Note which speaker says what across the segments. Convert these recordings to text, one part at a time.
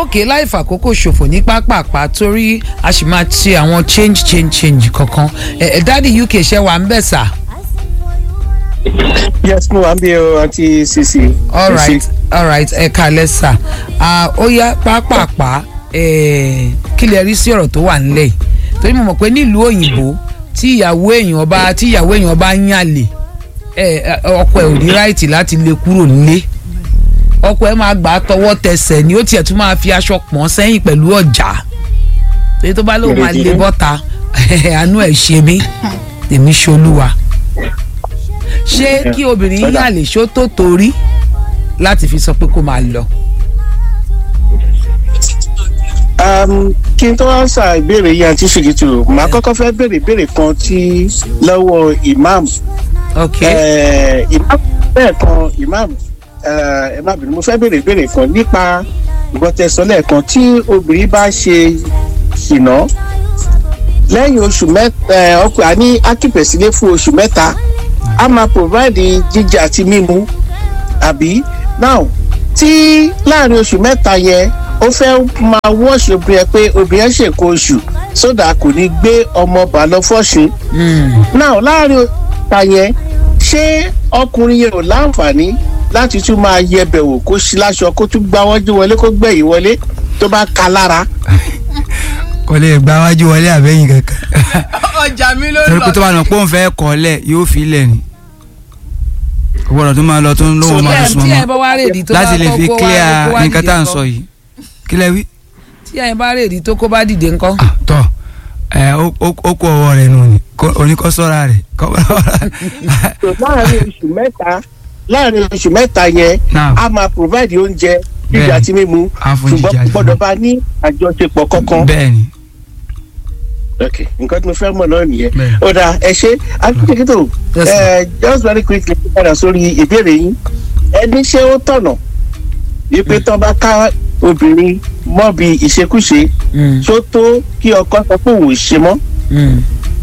Speaker 1: òkè láì fàkókò ṣòfò ní pápápá torí a sì máa ṣe àwọn change change change kankan ẹ ẹ dáàdi uk ṣe wà ń bẹ̀ sà.
Speaker 2: yes mo wà ń bí o àti cc.
Speaker 1: alright alright ẹ kalẹ̀ sà ó yá pápápá kí lè rí sí ọ̀rọ̀ tó wà nílẹ̀ yìí torí mo mọ̀ pé nílùú òyìnbó tí ìyàwó èèyàn bá tí ìyàwó èèyàn bá ń yàlè ọkọ ẹ̀ ò ní ráìtì láti lè kúrò nílé ọkọ ẹ̀ máa gbà á tọwọ́ tẹsẹ̀ ni ó tiẹ̀ tún máa fi aṣọ pọ̀n sẹ́yìn pẹ̀lú ọ̀já torí tó bá lóun máa lè bọ́ta àánú ẹ̀ ṣe mí tèmi ṣolúwa ṣé kí obìnrin yàlè ṣó tó torí láti fi sọ pé kó máa lọ.
Speaker 2: kí n tó wá sà ìbéèrè yìí àti ṣèkìtì màá kọ́kọ́ fẹ́ béèrè ìbéèrè kan tí lọ́wọ́ imam.
Speaker 1: ok
Speaker 2: imam bẹ́ẹ̀ kan imam ẹ má bínú mo fẹ́ béèrè ìbéèrè kan nípa ìgbọ́tẹ̀sọ lẹ́ẹ̀kan tí obìnrin bá ṣe ṣìnà lẹ́yìn oṣù mẹ́ta ọkùnrin àní akípẹ̀sílẹ̀ fún oṣù mẹ́ta a máa provide jíjẹ àti mímu àbí now tí láàrin oṣù mẹ́ta yẹn ó fẹ́ máa wọ́ọ̀ṣì obìnrin ẹ pé obìnrin ẹ ṣèkó oṣù sódà kò ní gbé ọmọ bà lọ fọ́ṣù. now láàrin ọ̀tá yẹn ṣé ọkùnrin yẹn ò láǹfààní láti tún máa yẹbẹ̀ wò kó sí láṣọ kó tún gbá wájú wọlé kó gbẹ̀yìn wọlé tó bá ka lára.
Speaker 3: kò lè gba wájú wọlé àbẹ́yìn kankan.
Speaker 4: ọjà mi ló lọ.
Speaker 3: torí pé tó bá nà pé òun fẹ́ kọ́ lẹ̀ yóò fi lẹ̀ ni kò gbọ́dọ̀ tó máa lọ tó ń lówó máa
Speaker 1: tí
Speaker 3: sùn
Speaker 1: ẹ bá
Speaker 3: mọ́
Speaker 1: wá rèdí tó bá
Speaker 3: láti lè fi
Speaker 1: kó wá-
Speaker 3: clear
Speaker 1: kó wá
Speaker 3: nǹkan tá à ń
Speaker 1: dìde
Speaker 3: sọ
Speaker 1: ńkọ́?
Speaker 3: yìí kí lẹ wí.
Speaker 1: tí ẹ bá rèdí tó kó bá dìde ńkọ́.
Speaker 3: Ah, tọ ẹ ó ó- ó kó ọwọ́ rẹ̀ nù ni Kó- oníkọ́sọ́ra rẹ̀
Speaker 2: So, láàrin oṣù mẹ́ta láàrin oṣù mẹ́ta yẹn
Speaker 3: Now.
Speaker 2: a máa provide oúnjẹ jíjẹ
Speaker 3: Bẹ́ẹ̀ni.
Speaker 2: àti mímu
Speaker 3: A fún jíjẹ
Speaker 2: ṣùgbọ́n
Speaker 3: àti
Speaker 2: gbọ́dọ̀
Speaker 3: mímu.
Speaker 2: bá ní àjọṣepọ̀ kankan.
Speaker 3: bẹ́ẹ̀ ni
Speaker 2: ok nǹkan tí mo fẹ́ mọ̀ náà nìyẹn
Speaker 3: Bẹ́ẹ̀.
Speaker 2: ó dáa ẹ ṣe akíkèkétò
Speaker 1: Yes, sir.
Speaker 2: ẹ just very quickly padà sórí ìbéèrè yín ẹni ṣé ó tọ̀nà wípé tán bá ká obìnrin mọ́ bí ìṣekúṣe
Speaker 1: Mm,
Speaker 2: tó tó kí ọkọ sọ pé òun ò ṣe mọ́
Speaker 1: mm.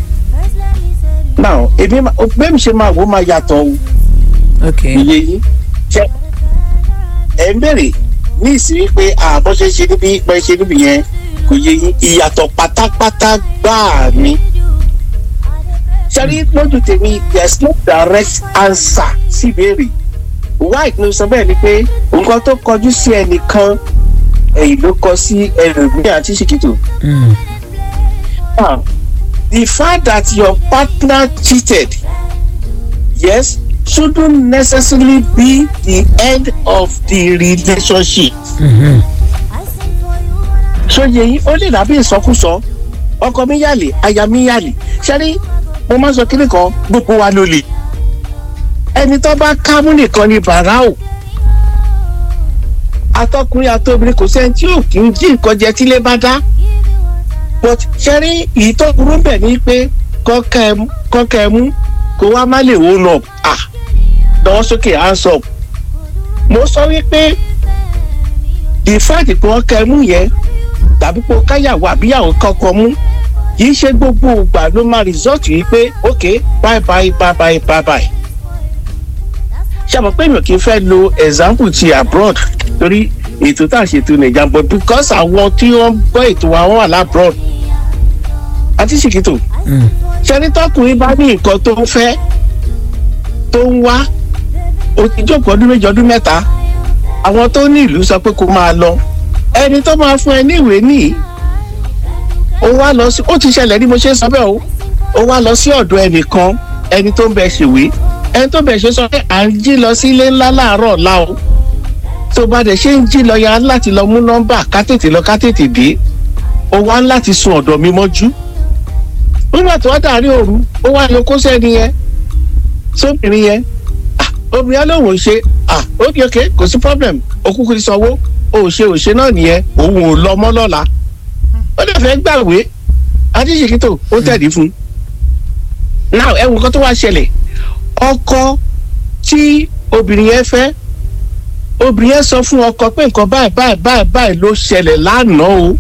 Speaker 2: náà èmi máa- bẹ́ẹ̀ mi ṣe máa wò ó máa yàtọ̀ o
Speaker 1: ok
Speaker 2: iye yín ṣe ẹ ń bèrè ní ìsinmi pé àbọ̀ ṣe ṣe níbi pẹ́ ṣe níbi yẹn kò yé yín ìyàtọ̀ pátápátá gbáà ni. ṣẹ́rí lójú tèmi there is no direct answer sí ìbéèrè why ni mo sọ bẹ́ẹ̀ ni pé nǹkan tó kọjú sí ẹnìkan ẹ̀yìn ló kọ sí ẹlòmíràn àti ṣìkìtò.
Speaker 1: Mm,
Speaker 2: Now, the fact that your partner cheated, yes, shouldn't necessarily be the end of the relationship.
Speaker 1: mhm.
Speaker 2: Ṣòye yìí ó lè dàbí ìsọkúsọ ọkọ mi yàlè aya mi yàlè ṣẹ́rí mo máa ń sọ kíni kan gbogbo wa ló lè. Ẹni tó bá kámú nìkan ni bàrá o. Atọkùnrin àtobìnrin kò sẹ́ni tí ò kí ń jí nǹkan jẹ tílé bá dá but ṣẹ́rí èyí tó burú bẹ̀ ni pé kọ́kẹ́ ẹ mú- kọ́kẹ́ ẹ mú kó wá má lè wó lọ à lọ́wọ́ sókè hands up. mo sọ wípé the fact pé wọ́n kẹ́ ẹ mú yẹn tàbí pé káyàwó àbíyàwó kọ́kọ́ mú kì í ṣe gbogbo ìgbà ló máa result yìí pé ok bye bye bye bye bye bye. ṣàmọ̀ pé mi ò kì í fẹ́ lo example ti abroad torí ètò tá a ṣètò nàìjà but because àwọn tí wọ́n gbọ́ ètò wa wọ́n wà labroad àti ṣìkìtò
Speaker 1: Mm.
Speaker 2: ṣẹ́ni tọkùnrin bá ní nǹkan tó ń fẹ́ tó ń wá o ti jókòó ọdún méjì ọdún mẹ́ta àwọn tó ní ìlú sọ pé kó máa lọ ẹni tó máa fún ẹ ní ìwé nìyí ó wá lọ sí ó ti ṣẹlẹ̀ ní mo ṣe ń sọ bẹ́ẹ̀ o ó wá lọ sí ọ̀dọ̀ ẹnìkan ẹni tó ń bẹ ṣèwé ẹni tó bẹ ṣe sọ pé à ń jí lọ sí ilé ńlá láàárọ̀ ọ̀la o tó bá dẹ̀ ṣe ń jí lọ ya láti lọ mú nọ́mbà ká tètè lọ ká tètè dé ó wá láti sun ọ̀dọ̀ mi mọ́jú nígbà tó wá dàrí òru ó wá lọ kó sẹ́ni yẹn sóbìnrin yẹn ah obìnrin alóhùn ṣe ah ókè ókè kò sí problem òkúkú ti sanwó òṣè òṣè náà nìyẹn òun ò lọ mọ́ lọ́la ó dẹ̀ fẹ́ gbàwé adíṣèkítò ó tẹ̀lé fún un now ẹ̀wọ̀n kan tó wá ṣẹlẹ̀ ọkọ tí obìnrin yẹn fẹ́ obìnrin yẹn sọ fún ọkọ pé nǹkan báyìí báyìí báyìí báyìí ló ṣẹlẹ̀ lánàá o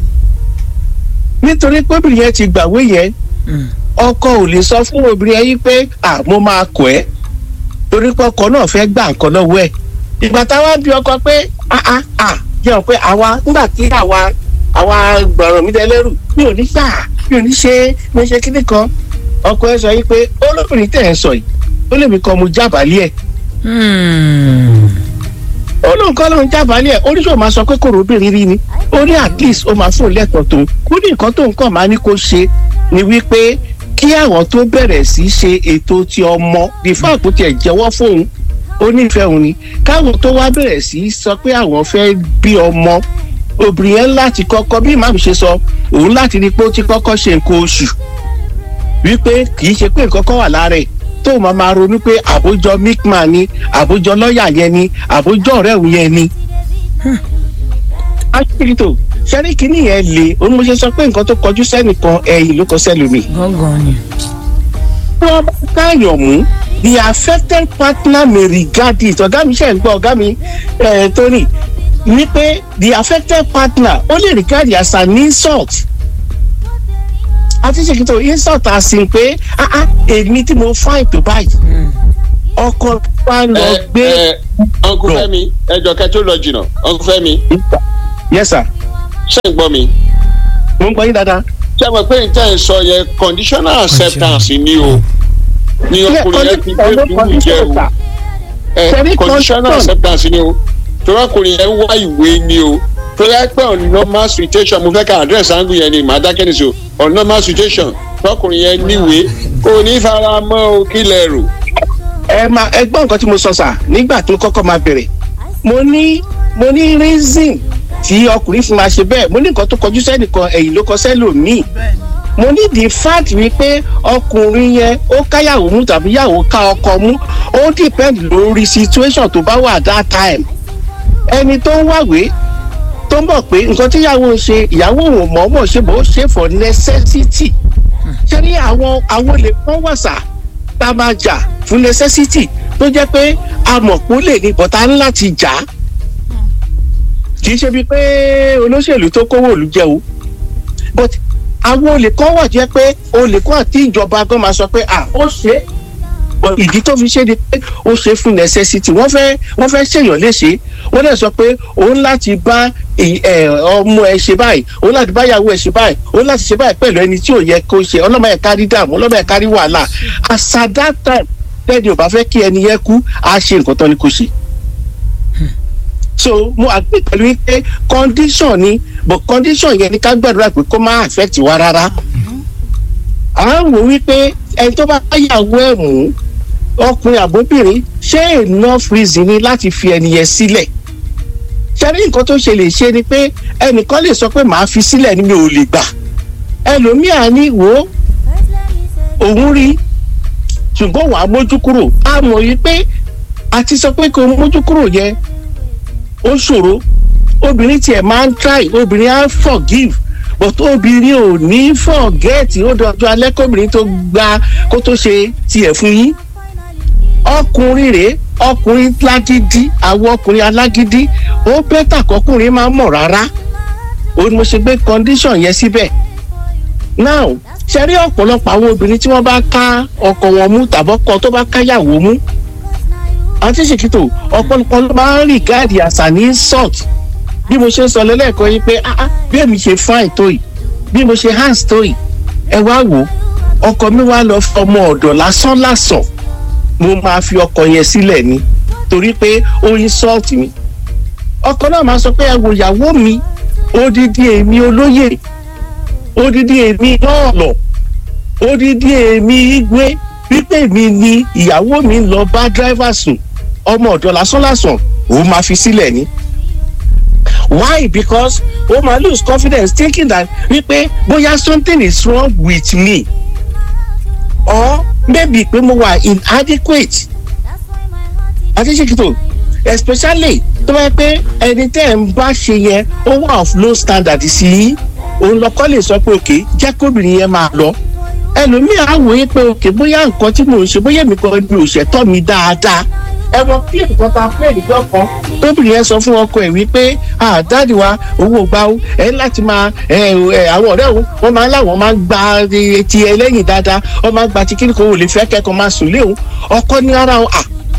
Speaker 2: nítorí pé obìnrin yẹn ti gbàwé yẹn
Speaker 1: Mm.
Speaker 2: ọkọ ò lè sọ fún obìnrin yẹn yí pé à mo máa kọ ẹ torí pé ọkọ náà fẹ́ gbà nǹkan lọ́wọ́ ẹ̀ ìgbà táwa bí ọkọ pé ah ah ah jẹun pé àwa nígbà tí àwa àwa gbọ̀ràn mi dẹlẹ́rù mi ò ní gbà mi ò ní ṣe mi ò ṣe kíní kan ọkọ ẹ sọ yìí pé olóbìnrin tẹ̀ ẹ̀ sọ yìí ó lè mi kọ́ mo jábàálẹ̀ ẹ̀
Speaker 1: Hmm.
Speaker 2: olóńkọ́ ló ń jábàálẹ̀ ẹ̀ oníṣòwò máa sọ pé kòrò obìnrin rí ni ó ní at least ó máa fún un lẹ́tọ̀ọ́ tó kó ní nǹkan tó nǹkan máa ní kó ṣe ni wípé kí àwọn tó bẹ̀rẹ̀ sí ṣe ètò ti ọmọ bí fáàpù tiẹ̀ jẹ́wọ́ fóun ó nífẹ̀ẹ́ òun ni káwọn tó wá bẹ̀rẹ̀ sí sọ pé àwọn fẹ́ bí ọmọ obìnrin yẹn láti kọ́kọ́ bí màmí ṣe sọ òun láti rí pé ó ti kọ́kọ́ ṣe nǹkan oṣù wípé kì í ṣe pé nǹkan kan wà lára ẹ̀ tó máa máa ronú pé àbójọ micman ni àbójọ lọ́ọ̀yà yẹn ni àbójọ ọ̀rẹ́ òun yẹn ni. aṣíkìtò ṣẹ́rí kínní yẹn le òun mo ṣe sọ pé nǹkan tó kọjú sẹ́nìkan ẹ̀yìn ló kọ sẹ́lómi.
Speaker 1: gángan ni.
Speaker 2: tí wọ́n bá káyọ̀ mú the affected partner may regard it ọ̀gá mi ṣe ń gbọ́ ọ̀gá mi eh, Tony ní pé the affected partner ó lè regard it as an insult àti ṣèkìtò insult àsìn pé ah ah èmi tí mo fáìn tó báyìí ọkọ wa lọ
Speaker 5: ẹ
Speaker 2: gbé.
Speaker 5: ẹ uncle
Speaker 2: lọ.
Speaker 5: Fẹ́mi ẹjọ kẹ tó lọ jìnnà uncle Fẹ́mi
Speaker 2: yes sir
Speaker 5: ṣé ń gbọ́ mi
Speaker 2: mo ń gbọ́ yín dáadáa.
Speaker 5: ṣé mo pé n tẹ́ ń sọ yẹn conditional acceptance ni o ni ọkùnrin yẹn ti gbé dùn jẹ o ẹ
Speaker 2: Ṣebí
Speaker 5: conditional
Speaker 2: condition.
Speaker 5: acceptance ni o torí ọkùnrin yẹn wá ìwé ni o torí ẹ pé on normal situation mo fẹ́ ká address angle yẹn ni màá dákẹ́ ní so on normal situation tọkùnrin yẹn níwèé kò ní fara mọ́ o kí lẹ rò.
Speaker 2: ẹ máa ẹ gbọ́ nǹkan tí mo sọ sà nígbà tí mo kọ́kọ́ máa bẹ̀rẹ̀ mo ní mo ní reason tí ọkùnrin fi máa ṣe bẹ́ẹ̀ mo ní nǹkan tó kọjú sẹ́nìkan ẹ̀yìn ló kọ sẹ́lòmíì mo ní the fact wípé ọkùnrin yẹn ó káyàwó mú tàbí yàwó ká ọkọ mú ó depend lórí situation tó bá wà that time ẹni tó ń wàwé tó ń bọ̀ pé nǹkan tí ìyàwó ń ṣe ìyàwó òun mọ̀ọ́mọ̀ ṣe bó ṣe for necessity ṣé ní àwọn àwọn olè kan wà sà tá a máa jà fún necessity tó jẹ́ pé a mọ̀ pé ó lè ní bọ́tà ńlá ti jà á kì í ṣe bíi pé olóṣèlú tó kówó òlu jẹ o but àwọn olè kan wà jẹ́ pé olè kan àti ìjọba gan máa sọ pé ah ó ṣe é But ìdí tó fi ṣe ni pé ó ṣe fún necessity wọ́n fẹ́ wọ́n fẹ́ ṣèyàn léṣe wọ́n dẹ̀ sọ pé òun láti bá ì- ẹ, ọmọ ẹ ṣe báyìí òun láti bá ìyàwó ẹ ṣe báyìí òun láti ṣe báyìí pẹ̀lú ẹni tí ò yẹ kó ṣe ọlọ́mọ ẹ̀ kárí dààmú ọlọ́mọ ẹ̀ kárí wàhálà as at that time tẹ́ni ò bá fẹ́ kí ẹni yẹn kú á ṣe nǹkan tán ni kò ṣe so mo agree pẹ̀lú wípé condition ni but condition yẹn ni ká gbàdúrà pé kó má affect wa rárá à ń wò wípé ẹni tó bá yàwó ẹ̀ mú ọkùnrin àbóbìnrin ṣé enough reason ni láti fi ẹni yẹn sílẹ̀ ṣe rí nǹkan tó ṣe lè ṣe ni pé ẹnìkan lè sọ pé màá fi sílẹ̀ ni mi ò lè gbà ẹlòmíà ní wò ó òun rí ṣùgbọ́n wàá mójú kúrò a mọ̀ yìí pé a ti sọ pé kò mójú kúrò yẹn ó ṣòro obìnrin tiẹ̀ máa ń try obìnrin á forgive but obìnrin ò ní forget ó dọjọ́ alẹ́ kóbìnrin tó gba kó tó ṣe tiẹ̀ fún yín ọkùnrin rèé ọkùnrin lágídí àwọn ọkùnrin alágídí ó bẹ́tà kọkùnrin máa mọ̀ rárá ó ní mo ṣe gbé condition yẹn síbẹ̀ now ṣe rí ọ̀pọ̀lọpọ̀ àwọn obìnrin tí wọ́n bá ká ọkọ wọn mú tàbọ́kọ tó bá káyàwó mú àti ṣèkìtò ọ̀pọ̀lọpọ̀ ló máa ń rí gáàdì àṣà ní insult bí mo ṣe ń sọ lẹ́lẹ́kọ̀ọ́ yìí pé ah ah bí èmi ṣe fine tó yìí bí mo ṣe hands tó yìí ẹ wá wò ó ọkọ mi wá lọ fọmọ ọ̀dọ̀ lásán lásán mo máa fi ọkọ yẹn sílẹ̀ ni torí pé ó insult mi ọkọ náà máa sọ pé ẹ wo ìyàwó mi odidi èmi olóyè odidi èmi lọ́ọ̀lọ̀ odidi èmi igwe wípé mi ni ìyàwó mi ń lọ bá dráìvà sùn ọmọ ọ̀dọ̀ lásán lásán òun máa fi sílẹ̀ ni why because o ma lose confidence thinking that wípé bóyá something is wrong with me or maybe pé mo wà inadequate adéṣekito especially tó bá yẹ pé ẹni tẹ́ ẹ̀ ń bá ṣe yẹn ó wà of low standard sí i òun lọ́kọ́ lè sọ pé òkè jẹ́ kóbìnrin yẹn máa lọ ẹlòmíì á wòye pé òkè bóyá nǹkan tí mò ń ṣe bóyá èmi kan mi ò ṣẹ̀tọ́ mi dáadáa ẹ̀wọ̀n kí nǹkan ta fún ẹ̀nìkan kan tóbìnrin yẹn sọ fún ọkọ ẹ̀ wípé àdáàdì wa owó gbà ó ẹ láti máa ẹ ẹ àwọn ọ̀rẹ́ òun wọ́n máa ń láwọn máa ń gba ti ẹlẹ́yìn dáadáa wọ́n máa ń gba ti kíni kan ò lè fẹ́ kẹ́kọ̀ọ́ máa sùn léwu ọkọ ní ara ọ à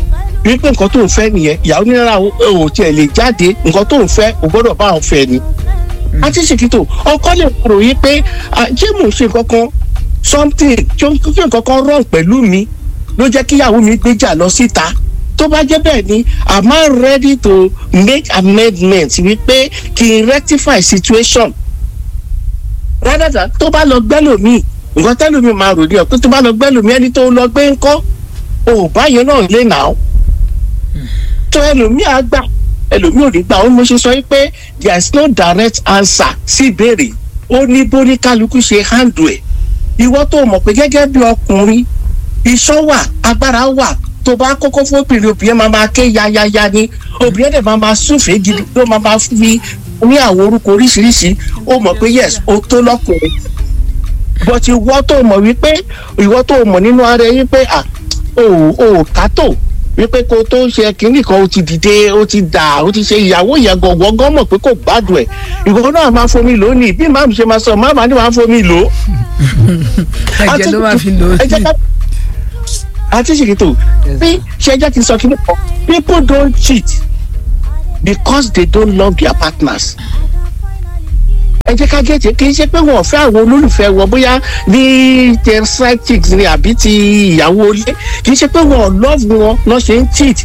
Speaker 2: wípé nǹkan tó ń fẹ́ nìyẹn ìyàwó ní rárá o ò tiẹ̀ lè jáde nǹkan tó ń fẹ́ o gbọ́dọ̀ bá òun fẹ́ ni. àti ṣèkìtò ọkọ lè rò yí pé ah, ṣé mò ń ṣe nǹkan kan something ṣé nǹkan kan wrong pẹ̀lú mi ló jẹ́ kíyàwó mi gbéjà lọ síta tó bá jẹ́ bẹ́ẹ̀ ni am I ready to make amendments wípé kí n rectify situation rather than tó bá lọ gbẹ́lòmíì nǹkan tẹ́lòmíì máa rò ní ọ̀ pé tó bá lọ gbẹ́lòmíì ẹni tó lọ gbé ńkọ́ ò báyẹn náà lè nà ó tó ẹlòmíì á gbà ẹlòmíì ò ní gbà ó ní mo ṣe sọ pé there is no direct answer sí ìbéèrè ó ní bóní kálukú ṣe handle ẹ̀ ìwọ tó mọ̀ pé gẹ́gẹ́ bí ọkùnrin iṣan wà agbára wà tó bá kókó fóbìnrin obìnrin máa máa ké yayaya ni obìnrin dẹ̀ máa máa súfèé gidi ló máa máa fi ní àwọn orúkọ oríṣiríṣi ó mọ̀ pé yes ó tó lọ́kùnrin but ìwọ tó mọ̀ wípé ìwọ tó mọ̀ nínú ara ẹ wípé à ò ò kátó wípé kó tó ṣe kínní kan ó ti dìde ó ti dà ó ti ṣe ìyàwó yẹn gọ̀gọ̀gọ̀ mọ̀ pé kò gbádùn ẹ̀ ìwọ náà máa fomi lò ó ní bí màmú ṣe máa sọ màmá ni wàá fomi lò ó
Speaker 1: ẹ̀jẹ̀ ló máa fi lò ó
Speaker 2: ẹ jẹ́ ká àti ṣèkìtò bí ṣe jẹ́ kí n sọ kí ni kan people don't cheat because they don't love their partners. ẹ jẹ́ ká gẹ̀ẹ́tì kì í ṣe pé wọ́n fẹ́ àwọn olólùfẹ́ wọn bóyá ní ten side chicks ni àbí ti ìyàwó ilé kì í ṣe pé wọ́n love wọn lọ́ ṣe ń cheat.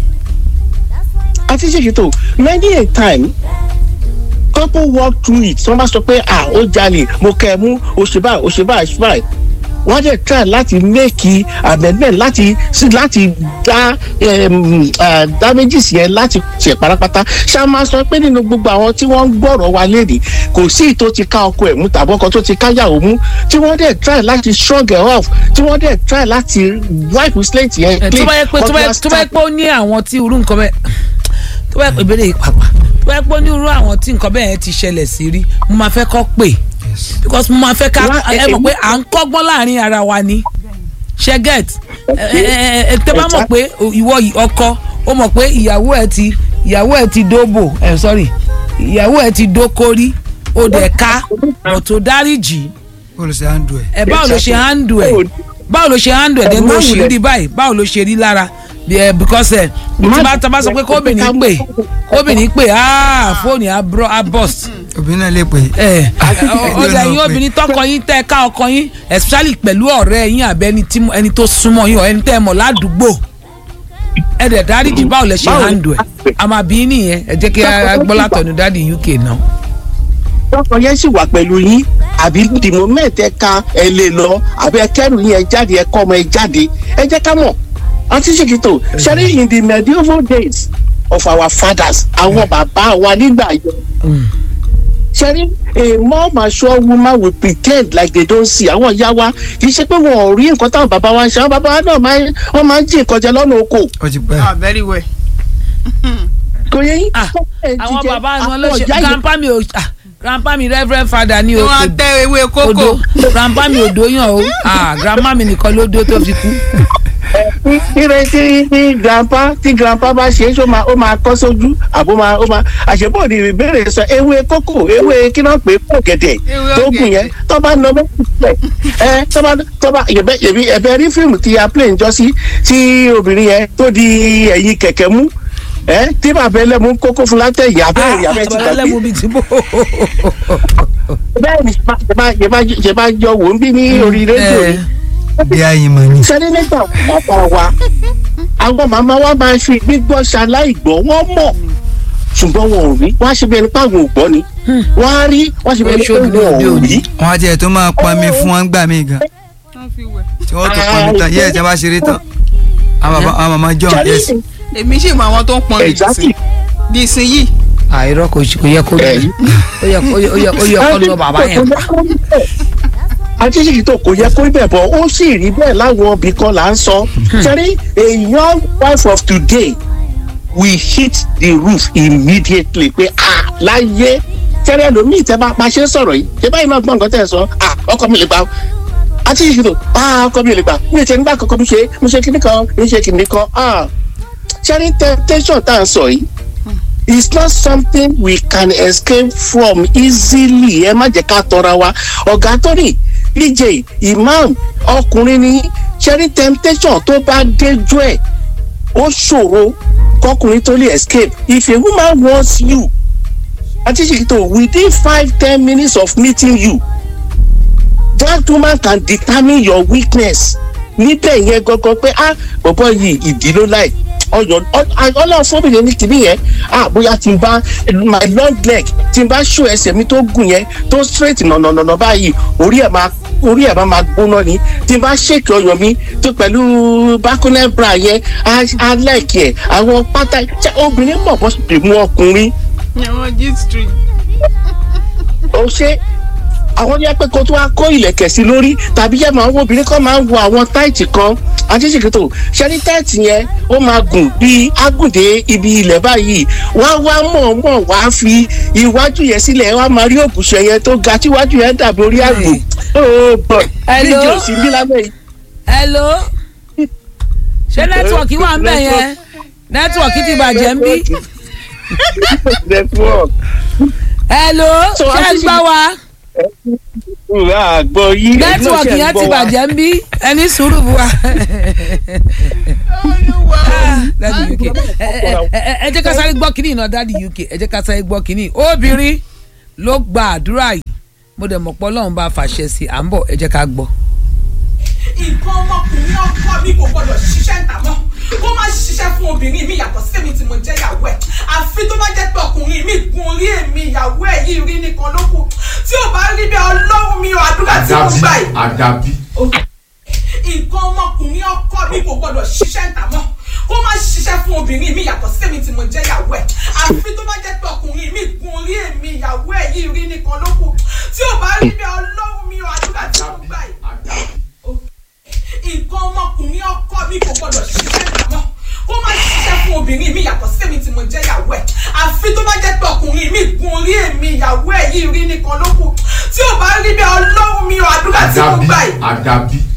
Speaker 2: àti ṣèkìtò many a time couple walk through it wọ́n bá sọ pé ah ó jalè mo kẹ́ ẹ mú òṣèbá òṣèbá òṣèbá wọ́n dẹ̀ try láti make amendment láti sí láti dá um, uh, damages yẹn láti ṣe parapata ṣá máa sọ pé nínú gbogbo àwọn tí wọ́n ń gbọ́rọ̀ wa léde kò sí ìtò ti ká ọkọ ẹ̀ mú tàbí ọkọ tó ti káyàwó mú tí wọ́n dẹ̀ try láti shrug ẹ̀ off tí wọ́n dẹ̀ try láti wipe slate yẹn
Speaker 1: ẹ tó bá yẹ pé tó bá yẹ tó bá yẹ pé ó ní àwọn tí irú nǹkan bẹ́ẹ̀ tó bá yẹ pé ìbéèrè yìí pàpà tó bá yẹ pé ó ní irú àwọn tí nǹkan bẹ́ẹ̀ yẹn ti ṣẹlẹ̀ sí rí mo máa fẹ́ kọ́ pè because mo máa fẹ́ ká
Speaker 2: Wá,
Speaker 1: ẹ
Speaker 2: ẹ-
Speaker 1: mọ̀ pé à ń kọ́gbọ́n láàrin ara wa ni ṣe get ẹ ẹ ẹ tẹ bá mọ̀ pé ìwọ yìí ọkọ ó mọ̀ pé ìyàwó ẹ ti ìyàwó ẹ ti dóbò ẹ sorry ìyàwó ẹ ti dókórí ó dẹ̀ ká bọ̀ tó dáríjì
Speaker 3: olùsè àndù ẹ.
Speaker 1: ẹ báwo ló ṣe handle ẹ báwo ló ṣe handle ẹ dẹ́n tó ṣe rí báyìí báwo ló ṣe rí lára bí ẹ because ẹ tí bá tá a bá sọ pé kóbìnrin pè kóbìnrin pè áà fóònù á bro- á burst
Speaker 3: obìnrin náà lè pè é.
Speaker 1: ẹ ọjà yín obìnrin tọkọ yín tẹ ká ọkọ yín especially pẹ̀lú ọ̀rẹ́ yín àbẹ ẹni tí ẹni tó súnmọ́ yín ọ ẹni tẹ́ ẹ mọ̀ ládùúgbò ẹ dẹ̀ dáríjì báwo lẹ ṣe
Speaker 2: Báwo-
Speaker 1: handle ẹ àmà bí nìyẹn ẹ jẹ́ kí a gbọ́ látọ̀nù dáàdi UK náà.
Speaker 2: tọkọ yẹn sì wà pẹ̀lú yín àbí the moment ẹ ka ẹ lè lọ àbí ẹ kẹrù yín ẹ jáde ẹ kọ́ ọmọ ẹ jáde ẹ jẹ́ ká mọ̀ àti ṣèkìtò ṣẹlẹ̀ in the medieval days of our fathers àwọn bàbá wa nígbà yẹn ṣẹ́rí a more mature woman will pretend like they don't see àwọn ìyá wa kì í ṣe pé wọn ò rí nǹkan táwọn bàbá wa ń ṣe àwọn bàbá wa náà máa ń- wọ́n máa ń jí nǹkan jẹ lọ́nà oko
Speaker 3: ó ti pẹ́.
Speaker 4: ah very well.
Speaker 2: kò yẹ yín.
Speaker 1: Ah, àwọn
Speaker 2: jíjẹ,
Speaker 1: bàbá wọn ló
Speaker 2: àwọn
Speaker 1: ṣe
Speaker 2: ìyá yẹn-
Speaker 1: grandpa mi ò ah, grandpa mi reverend father ni
Speaker 4: tí
Speaker 1: o
Speaker 4: wọ́n
Speaker 1: kò-
Speaker 4: tẹ ewé kókò.
Speaker 1: odo grandpa mi ò dóyàn o ah, grandma mi nìkan ló dó tó fi kú.
Speaker 2: tí tí tí tí grandpa tí grandpa bá ṣe é ṣó máa ó máa kọ́ sójú àbó máa ó máa àṣepọ̀ ní ìbéèrè sọ ewé kókò ewé kí náà pé kó gẹ̀dẹ̀
Speaker 4: Ewé
Speaker 2: tó gùn
Speaker 4: ọ̀gẹ̀dẹ̀.
Speaker 2: yẹn tó bá nọ bẹ́ẹ̀ sílẹ̀ ẹ tó bá tó bá yẹ̀bẹ̀ yẹ̀bi ẹ̀bẹ̀ rí fíìmù tí a play njọ́ sí tí obìnrin yẹn tó di ẹ̀yìn kẹ̀kẹ́ mú ẹ tí bàbá ẹlẹ́mu kókó fún látẹ̀yìn abẹ́ ìyá bẹ́ẹ̀ ti
Speaker 1: bàbá
Speaker 2: gbàgbé
Speaker 1: ẹlẹ́mu bíi ti bò.
Speaker 2: bẹ́ẹ̀ ni ṣe bá ṣe bá ṣe bá jọ wò ń bí ní orí rédíò ni
Speaker 3: bí ayin mọ̀ ni.
Speaker 2: sẹ́dínẹ́tà bàbá wa àwọn màmá wa máa ń fi gbígbọ́ ṣaláìgbọ́ wọ́n mọ̀ ṣùgbọ́n wọn ò rí wọ́n á ṣe bí ẹni pé àwọn ò gbọ́ ni wọ́n á rí wọ́n á ṣe bí ẹni pé
Speaker 1: Oṣù
Speaker 2: wọn
Speaker 1: òde
Speaker 2: ò
Speaker 1: òní.
Speaker 2: rí.
Speaker 3: wọ́n á tiẹ̀ tó máa pọnmi fún wọn gbà mí gan.
Speaker 4: wọ́n fi wẹ̀.
Speaker 3: tí wọ́n tó pọnmi tán yẹ́ ẹ̀ tí wọ́n bá ṣeré tán. àwọn bàbá- àwọn màmá john yes.
Speaker 4: èmi sì mọ àwọn tó ń pọn mi
Speaker 2: exactly
Speaker 4: di ìsìn yìí.
Speaker 1: àìrọ́ kò kò yẹ kó
Speaker 2: Ẹ̀yìn.
Speaker 1: ó yẹ kó ó yẹ ó yẹ kó lọ bàbá yẹn pa.
Speaker 2: àtìsíkì tó kò yẹ kó ibẹ̀ bọ̀ ó sì rí bẹ́ẹ̀ láwọn ibì kan là ń sọ sẹ́rí a young wife of today will hit the roof immediately pé ah láyé sẹ́rí ẹlòmíì tẹ́ bá pa ṣe ń sọ̀rọ̀ yìí ṣé báyìí náà gbọ́n nǹkan tẹ́ ẹ sọ ah ọkọ mi lè gbà àtìsíkì tó ah ọkọ mi lè gbà mi ò tẹ́ nígbà kankan mi ṣe mi ṣe kíní kan mi ṣe kíní kan ah sẹ́rí temptation tá à ń sọ yìí it's not something we can escape from easily ẹ má jẹ́ ká tọra wa ọ̀gá tóní dj imam ọkùnrin ní cherry temptation tó bá déjú ẹ̀ ó ṣòro kọkùnrin tó lè escape if a woman wants you àti ṣèkìtò within five ten minutes of meeting you that woman can determine your weakness níbẹ̀ yẹn gangan pé ah bọ̀bọ̀ yìí ìdí ló láì ọyọ ọlọ́run fọ́bìnrin ní kìíní yẹn ah bóyá tí n bá my long leg tí n bá ṣó ẹsẹ̀ mi tó gùn yẹn tó straight nànànànà báyìí orí ẹ̀ máa orí ẹ̀ máa máa gbóná ni tí n bá ṣèkì ọyàn mi tó pẹ̀lú bákúnẹ́ bra yẹn á lẹ́ẹ̀kì ẹ̀ àwọn pátá ṣe obìnrin mọ̀ bọ́ sì mú ọkùnrin
Speaker 4: àwọn g street.
Speaker 2: ó ṣe àwọn ní apẹ́ kan tó wá kó ìlẹ̀kẹ̀ sí lórí tàbí yẹ máa ń wo obìnrin kan máa ń wo àwọn táìtì kan àṣìṣèkìtò ṣẹ́ni táìtì yẹn ó máa gùn bíi ágùndé ibi ilẹ̀ báyìí wá wá mọ̀ọ́mọ̀ wá fi iwájú yẹn sílẹ̀ wá máa rí òbúṣọ yẹn tó ga tí iwájú yẹn dàbí orí àgbò ó bọ̀
Speaker 1: Hello?
Speaker 2: níjì òsì bí lábẹ́ yìí.
Speaker 1: hello ṣé nẹ́tíwọ̀kì wà ń bẹ̀ yẹn nẹ́tíwọ̀kì ti bàjẹ́ ń bí
Speaker 2: network
Speaker 1: hello
Speaker 2: So,
Speaker 1: ṣé ń
Speaker 2: àṣìṣe-
Speaker 1: gbọ́ wa
Speaker 2: ìwà àgbọ̀ yìí
Speaker 1: nẹ́tíwọ̀kì yẹn ti bàjẹ́ ń bí ẹni sùúrù bu wa.
Speaker 4: olúwa
Speaker 1: dadi uk ẹ ẹ ẹ ẹ jẹ́ ká sáré gbọ́ kínní iná dadi uk ẹ jẹ́ ká sáré gbọ́ kínní obìnrin ló gba àdúrà yìí mo dẹ̀ mọ̀ pé ọlọ́run bá fàṣẹ sí i à ń bọ̀ ẹ jẹ́ ká gbọ́.
Speaker 6: nǹkan ọmọkùnrin ọkọ mi kò gbọdọ̀ ṣiṣẹ́ ń tà mọ́ kó má ṣiṣẹ́ fún obìnrin mi yàtọ̀ sí èmi tí mo jẹ́ ìyàwó ẹ̀ àfi tó bá jẹ́ pé ọkùnrin mi gun orí èmi ìyàwó ẹ̀ yìí rí nìkan ló kù tí ò bá rí bẹ́ẹ̀ ọlọ́run mi ò àdúrà tí mo gbà yìí
Speaker 7: àdàbí.
Speaker 6: nǹkan ọmọkùnrin ọkọ mi kò gbọdọ̀ ṣiṣẹ́ ń tà mọ́ kó má ṣiṣẹ́ fún obìnrin mi yàtọ̀ sí èmi tí mo jẹ́ ìyàwó ẹ̀ àfi tó bá jẹ́ pé ọkùnrin mi gun orí èmi ìyàwó ẹ̀ yìí rí nìkan ló kù tí ò bá rí bẹ́ẹ̀ ọlọ́run mi ò àdúrà tí mo gbà yìí nǹkan ọmọkùnrin ọkọ mi kò gbọdọ̀ ṣiṣẹ́ ìdámọ́ kó má ṣiṣẹ́ fún obìnrin mi yàtọ̀ sí èmi tí mo jẹ́ ìyàwó ẹ̀ àfi tó bá jẹ́ pé ọkùnrin mi gun orí èmi ìyàwó ẹ̀ yìí rí nìkan ló kù tí ò bá rí bẹ́ẹ̀ ọlọ́run mi ò àdúrà tí mo
Speaker 7: àdàbí
Speaker 6: gbà yìí
Speaker 7: àdàbí.